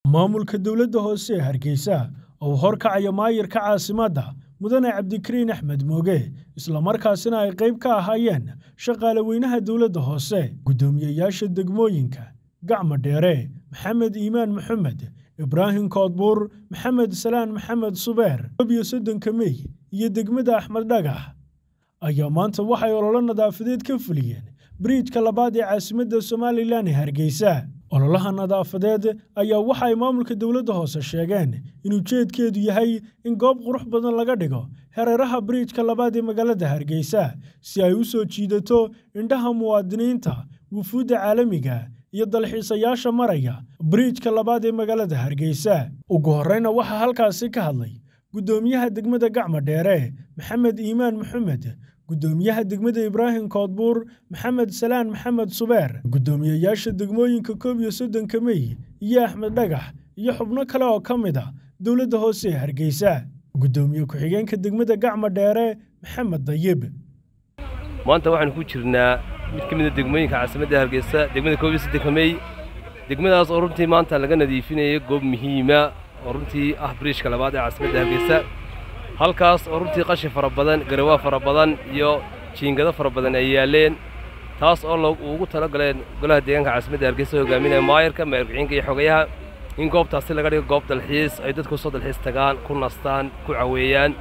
maamulka dowladda hoose ee hargeysa oo horkacaya maayirka caasimadda mudane cabdikariin axmed mooge islamarkaasina ay qayb ka ahaayeen shaqaale weynaha dowladda hoose guddoomiyeyaasha degmooyinka gacmo dheere maxamed iimaan maxamed ibraahim koodbuur maxamed salaan maxamed subeer iyo soddonka mey iyo degmada axmed dhagax ayaa maanta waxay ololo nadaafadeed ka fuliyeen biriijka labaad ee caasimadda somalilan ee hargeysa ololaha nadaafadeed ayaa waxa ay maamulka dowladda hoose sheegeen in ujeedkeedu yahay in goob qurux badan laga dhigo hareeraha biriijka labaad ee magaalada hargeysa si ay u soo jiidato indhaha muwaadiniinta wufuudda caalamiga iyo dalxiisayaasha maraya biriijka labaad ee magaalada hargeysa ugu horreyna waxaa halkaasi ka hadlay guddoomiyaha degmada gacmo dheere maxamed iimaan maxamed guddoomiyaha degmada ibraahim koodbuur maxamed salaan maxamed subeer guddoomiyeyaasha degmooyinka koob iyo soddonka mey iyo axmed dhagax iyo xubno kale oo ka mid a dowladda hoose ee hargeysa guddoomiye ku-xigeenka degmada gacmo dheere maxamed dayib maanta waxaanu ku jirnaa mid ka mida degmooyinka caasimadda hargeysa degmada koob iyo soddonka mey degmadaas oo runtii maanta laga nadiifinaya goob muhiima oo runtii ah biriishka labaad ee caasimadda hargeysa halkaas oo runtii qashin fara badan garawaa fara badan iyo jiingado fara badan ay yaalleen taas oo ugu tala galeen golaha deegaanka caasimadda hargeysa hogaaminaya maayarka maayarkiciinka iyo xogayaha in goobtaasi laga dhigo goob dalxiis ay dadku soo dalxiis tagaan ku nastaan ku caweeyaan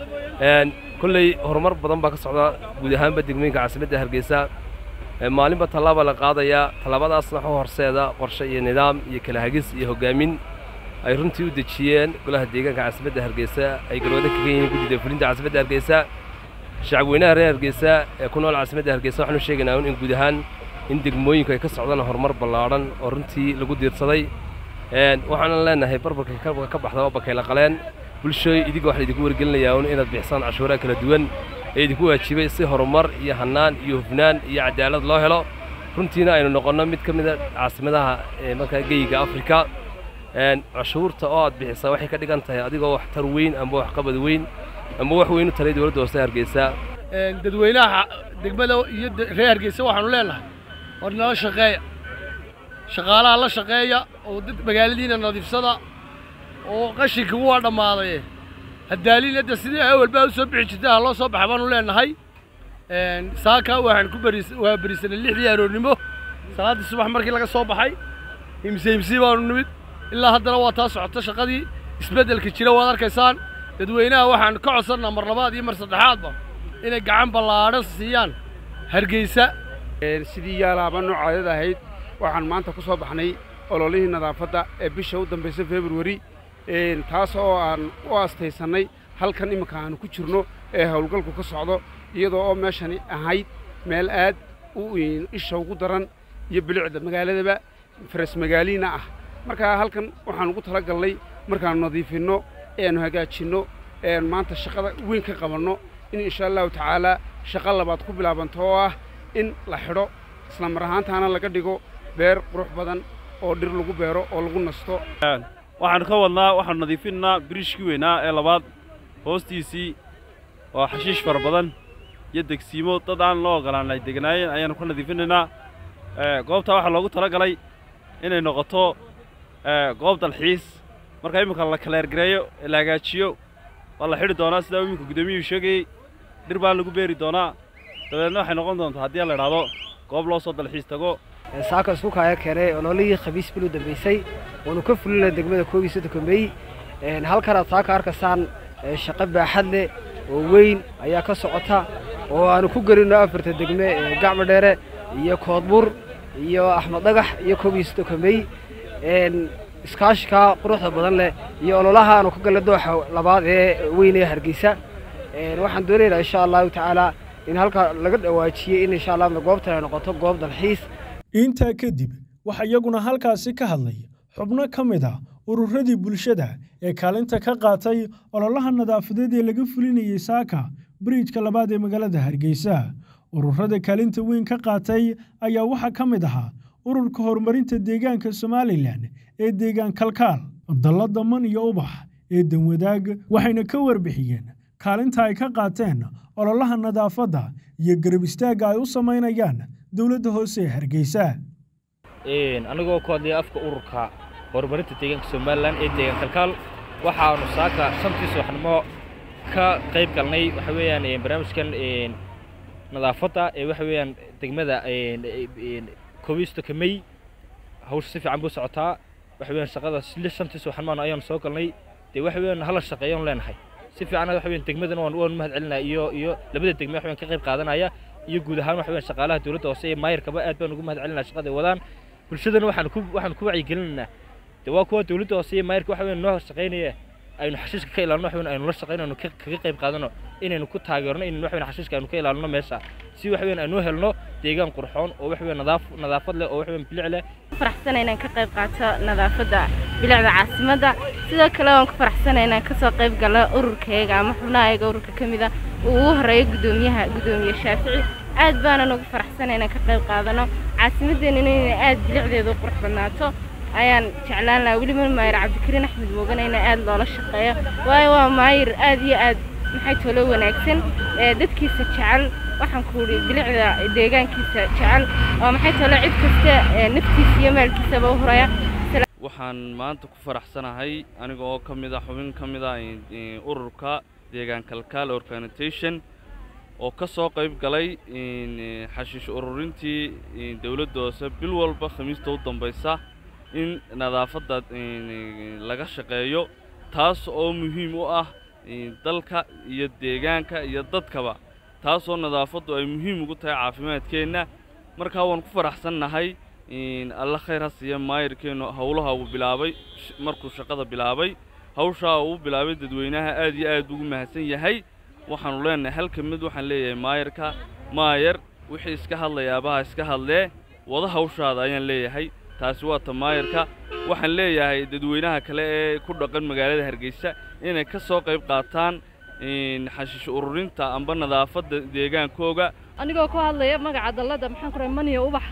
kolley horumar badan baa ka socda guud ahaanba degmooyinka caasimadda hargeysa maalinba tallaaba la qaadayaa tallaabadaasna waxu horseeda qorshe iyo nidaam iyo kala hagis iyo hoggaamin ay runtii u dejiyeen golaha deegaanka caasimadda hargeysa ay galwada kaga yihiin guddida fulinta caasimadda hargeysa shacabweynaha reer hargeysa ee ku nool caasimadda hargeysa waxaanu sheegaynaa in guud ahaan in degmooyinku ay ka socdaan horumar ballaadhan oo runtii lagu diirsaday waxaanan leenahay barbarka ka baxda oo bakayla qaleen bulshooy idiga waxa laydinku wargelinayaa un inaad bixisaan cashuuraha kala duwan ee idinku waajibay si horumar iyo hannaan iyo hufnaan iyo cadaalad loo helo runtiina aynu noqonno mid ka mida caasimadaha markaa geyiga afrika cashuurta oo aad bixisaa waxay ka dhigan tahay adigoo wax tar weyn amba wax qabad weyn amba wax weyn u talay dowladda hoose hargeysa dadweynaha degmada iyo reer hargeysa waxaanu leenahay war nala shaqeeya shaqaalaha la shaqeeya oo dad magaaladiina nadiifsada oo qashinka waa dhammaaday haddaalin hadda sidii awalbaa u soo bixi jirtay ha loo soo baxa baanu leenahay saaka waxaan ku baris waa berisanay lixdii aroornimo salaaddii subax markii laga soo baxay himse himsii baanu nimid ilaa haddana waa taa socota shaqadii isbeddelka jira waad arkaysaan dadweynaha waxaan ka codsannaa mar labaad iyo mar saddexaadba inay gacan ballaadhan siiyaan hargeysa sidii yaalaaba noocaadad ahayd waxaan maanta ku soo baxnay ololihii nadaafadda ee bisha u dambaysa februari taas oo aan u aastaysannay halkan imminka aanu ku jirno ee howlgalku ka socdo iyadoo oo meeshani ahayd meel aad u isha ugu daran iyo bilicda magaaladaba faras magaaliina ah markaa halkan waxaan ugu tala galnay markaannu nadiifinno eanu hagaajinno eanu maanta shaqada weyn ka qabanno in insha allahu tacaalaa shaqo labaad ku bilaabanto oo ah in la xidho isla mar ahaantaana laga dhigo beer qurux badan oo dhir lagu beero oo lagu nasto waxaannu ka wadnaa waxaanu nadiifinaynaa biriishkii weynaa ee labaad hoostiisii waa xashiish fara badan iyo degsiimo dad aan loo ogolaan ay deganaayeen ayaannu ka nadiifinaynaa goobtaa waxaa loogu tala galay inay noqoto goob dalxiis marka imminka la kaleergareeyo ee la hagaajiyo waa la xidhi doonaa sidaa iminka guddoomiyuhu sheegayey dhir baa lagu beeri doonaa dabeedna waxay noqon doontaa haddii la idhaahdo goob loo soo dalxiis tago saaka isku kaaya keenay ololihii khamiis bil u dambaysay waanu ka fulina degmada koob iyo soddonka mey halkanaad saaka arkaysaan shaqo baaxad leh oo weyn ayaa ka socota oo aanu ku gelinno afarta degme gacmo dheere iyo koodbur iyo axmed dhagax iyo koob iyo soddonka mey iskaashikaa quruxda badan leh iyo ololaha aanu ka galna dooxa labaad ee weyn ee hargeysa waxaan doonaynaa insha allahu tacaalaa in halkaa laga dhawaajiyey in insha allah goobtan ay noqoto goob dalxiis intaa kadib waxaa iyaguna halkaasi ka hadlay xubno ka mid a ururadii bulshada ee kaalinta ka qaatay ololaha nadaafadeed ee laga fulinayey saaka biriijka labaad ee magaalada hargeysa ururada kaalinta weyn ka qaatay ayaa waxaa ka mid ahaa ururka horumarinta deegaanka somalilan ee deegaan kalkaal dallada man iyo ubax ee danwadaag waxayna ka warbixiyeen kaalinta ay ka qaateen ololaha nadaafadda iyo garab istaagga ay u samaynayaan dowladda hoose ee hargeysa anigoo ku hadlaya afka ururka horumarinta deegaanka somalilan ee deegaan kalkaal waxaanu saaka shantii subaxnimo ka qayb galnay waxa weeyaan barnaamijkan nadaafadda ee waxa weeyaan degmada koobistoka may hawsha si fiican buu socotaa waxa weeyaan shaqada shantii subaxnimo ayaanu soo galnay dee waxa weeyaan hala shaqeeyaan leenahay si fiican waxa weeyaan degmadana waan waan mahad celinaa iyo iyo labada degme waxa weeyaan ka qayb qaadanaya iyo guud ahaan waxa weeyaan shaqaalaha dowladda hoose iyo maayarkaba aad baan ugu mahad celinaa shaqada ay wadaan bulshadana waxaan ku waxaan ku wacyigelinaynaa dee waa kuwa dowladda hoose iyo maayarka waxa weeyaan noo shaqaynaya aynu xashiiska ka ilaalino waxa weeyaan aynu la shaqaynayno kaga qayb qaadano inaynu ku taageerno inaynu waxa weeyaan xashiiska aynu ka ilaalino meesha si waxa weeyaan aynu helno deegaan qurxoon oo waxa weeyaan nadaaf nadaafad leh oo waxa weeyaan bilic leh faraxsan inaan ka qayb qaato nadaafadda bilicda caasimadda sidoo kale waan ku faraxsanay inaan kasoo qayb galo ururkayga ama xubnahayga ururka ka mid a uu ugu horeeyo guddoomiyaha guddoomiye shaafici aad baanan ugu faraxsanay inaan ka qayb qaadano caasimaddeennana inay aad bilicdeedu u qurux badnaato ayaan jeclaan lahaa weliba maayir cabdikariin axmed moogana in aad loola shaqeeyo waayo waa maayir aad iyo aad maxay tolo wanaagsan ee dadkiisa jecel waxaan ku idhi bilicda deegaankiisa jecel oo maxay tolo cid kasta naftiisa iyo maalkiisaba u horaya waxaan maanta ku faraxsanahay aniga oo ka mid ah xubin ka mid ah ururka deegaan kalkaal organization oo ka soo qayb galay xashiish ururintii dowladda hoose bil walba khamiista u dambaysa in nadaafadda laga shaqeeyo taas oo muhiim u ah dalka iyo deegaanka iyo dadkaba taasoo nadaafaddu ay muhiim ugu tahay caafimaadkeenna markaa waan ku faraxsannahay alla khayr ha siiya maayirkeennu howlaha uu bilaabay markuu shaqada bilaabay hawshaa uu bilaabay dadweynaha aad iyo aad ugu mahadsan yahay waxaanu leenahay halka mid waxaan leeyahay maayirka maayar wixii iska hadlayaabaha iska hadlee wada hawshaada ayaan leeyahay taasi waa ta maayarka waxaan leeyahay dadweynaha kale ee ku dhaqan magaalada hargeysa inay ka soo qayb qaataan xashiish ururinta amba nadaafadda deegaankooga anigoo ku hadlaya magaca dallada maxaan ku rahay maniya ubax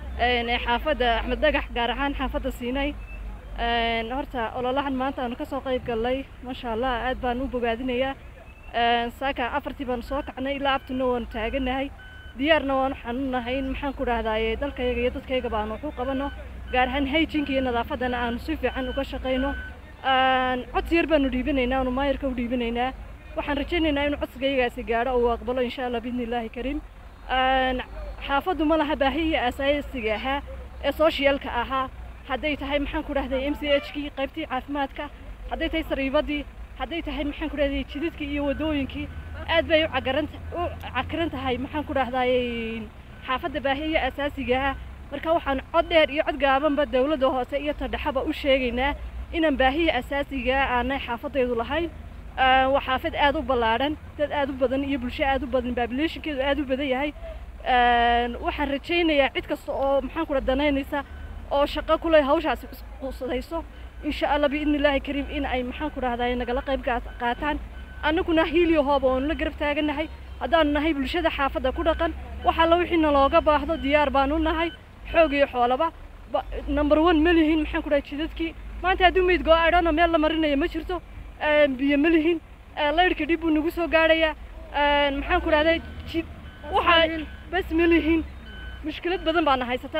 ee xaafadda axmed dhagax gaar ahaan xaafadda siinay horta ololahan maanta aanu ka soo qayb gallay maasha allah aad baan u bogaadinayaa saaka afartii baanu soo kacnay ilaa abtuna waanu taaganahay diyaarna waanu xanuunnahay in maxaan ku dhahdaye dalkayaga iyo dadkayaga baanu wax u qabano gaar ahaan hayjinka iyo nadaafaddana aanu si fiican uga shaqayno codsi yar baanu dhiibanaynaa aanu maayarka u dhiibanaynaa waxaan rajaynaynaa inuu codsigayagaasi gaadho oo uu aqbalo insha allah biidni illaahi kariim xaafaddu ma laha baahiyii asaasiga ahaa ee soshiyalka ahaa hadday tahay maxaan ku dhahday m c h kii qaybtii caafimaadka hadday tahay sariibadii hadday tahay maxaan ku dhahday jidadkii iyo waddooyinkii aad bay u cagaran u cakiran tahay maxaan ku dhahdaye xaafadda baahiya asaasiga ah marka waxaan cod dheer iyo cod gaabanba dawladda hoose iyo tadhexaba u sheegaynaa inaan baahiya asaasiga aanay xaafadaydu lahayn waa xaafad aad u ballaadhan dad aad u badan iyo bulsho aad u badan babilationkeedu aad u badan yahay waxaan rajaynayaa cid kasta oo maxaan ku danaynaysa oo shaqo kule hawshaasi qusadayso insha allah biidni illaahi kariim in ay maxaan ku dhahdaye nagala qayb qaataan annaguna hiiliyo hooba oonu la garab taagannahay haddaanu nahay bulshada xaafadda ku dhaqan waxaa la wixii nalooga baahdo diyaar baanu nahay xoog iyo xoolaba number one ma lihin maxaan ku dhahay jidadkii maanta hadduu meyd goo adhana meel la marinaya ma jirto biyo ma lihin laydhka dhib buu nagu soo gaadhayaa maxaan ku dhahday jid waxaa bas ma lihin mushkilad badan baana haysata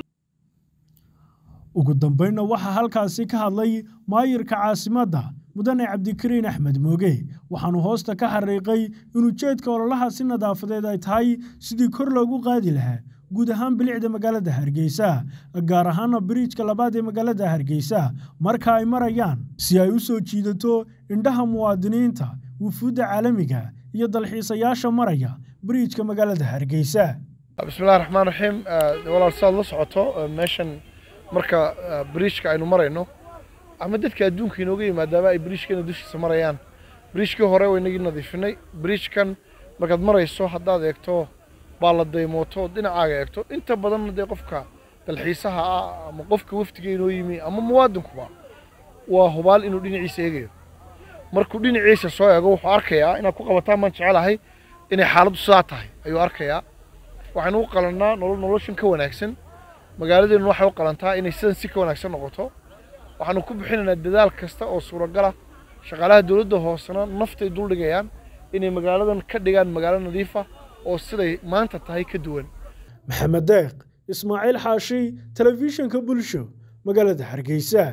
ugu dambaynna waxaa halkaasi ka hadlay maayirka caasimadda mudane cabdikariin axmed mooge waxaanu hoosta ka xariiqay in ujeedka ololahaasi nadaafadeed ay tahay sidii kor loogu qaadi lahaa guud ahaan bilicda magaalada hargeysa gaar ahaana biriijka labaad ee magaalada hargeysa marka ay marayaan si ay u soo jiidato indhaha muwaadiniinta wufuudda caalamiga iyo dalxiisayaasha maraya biriijka magaalada hargeysa bismillahi raxmaan raxiim walaal saad la socoto meeshan marka biriijka aynu marayno ama dadka adduunka inooga yimaadaaba ay biriijkeena dushiisa marayaan biriijkii hore waynagii nadiifinay biriijkan markaad marayso haddaad eegto baa la daymooto dhinacaaga eegto inta badanna dee qofka dalxiisaha ah ama qofka waftiga inoo yimi ama muwaadinkuba waa hubaal inuu dhinaciisa eegayo markuu dhinaciisa soo eego wuxuu arkayaa inaad ku qabataan baan jecelahay inay xaaladdu sidaa tahay ayuu arkayaa waxaynu u qalannaa nolol noloshan ka wanaagsan magaaladeennu waxay u qalantaa inay sidan si ka wanaagsan noqoto waxaanu ku bixinaynaa dadaal kasta oo suuragal ah shaqaalaha dowladda hoosena naftay duldhigayaan inay magaaladan ka dhigaan magaalo nadiifa oo siday maanta tahay ka duwan maxamed deeq ismaaciil xaashi telefishinka bulsho magaalada hargeysa